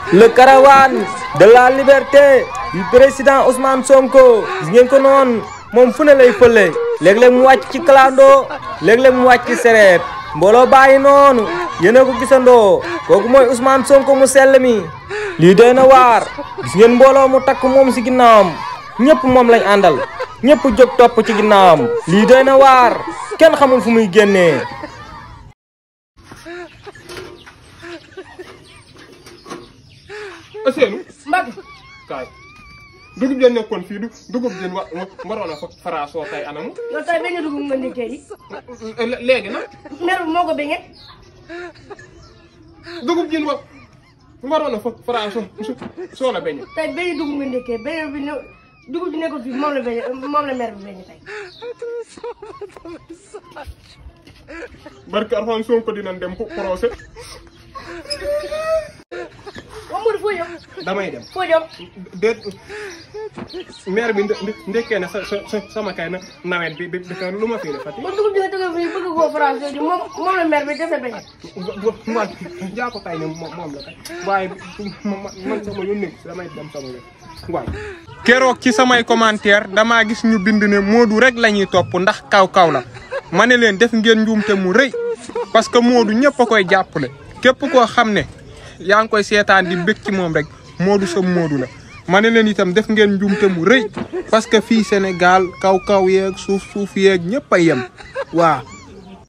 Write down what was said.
le caravane de la liberté du président Ousmane Sonko gis ngeen ko noonu moom fu ne lay fële léeg-léeg mu wàcc ci clando léeg-léeg mu wàcc ci sereet mbooloo bàyyi noonu yéen a ko gisandoo kooku mooy Ousmane Sonko mu sell mi lii doy na waar gis ngeen mbooloo mu takk moom si ginnaawam ñëpp moom lañ àndal ñëpp jóg topp ci ginnaawam lii doy na waar kenn xamul fu muy génnee Ousseynou Mbacke kaay dugub jën nekkoon fii du dugub jën wa waroon a fa faraasoo tey anamu yow tey beñe dugub nga ndékkee yi léegi nag mer bi moo ko beñe dugub jën wa waroon a fa faraasoo soo la beñe tey beñe dugub nga ndékkee beñe bi ne dugub bi nekkul fii moom la beñe moom la mer bi beñe tey barke Arfan Sonko dinañ dem procès wa Modou foo jëm damay dem foo jëm déet maire bi ndekkee na sa sa sama kay na nawet bi bi bi lu ma fii defati ba dugub bi nga tëgg fii bëgg koo France ji moom moom la mer bi dese beñe man jaa ko tay ne moom la kay waaye man sama yónni damay dem sama yoon waaye keroog ci samay commentaire damaa gis ñu bind ne Modou rek la ñuy topp ndax kaw kaw la ma ne leen def ngeen njuumte mu rëy parce que Modou ñëpp a koy jàppale képp koo xam ne yaa ngi koy seetaan di bëgg ci moom rek Modou sa Modou la ma ne leen itam def ngeen njuumte mu rëy parce que fii Sénégal kaw kaw yeeg suuf suuf yeeg ñëpp a yem waaw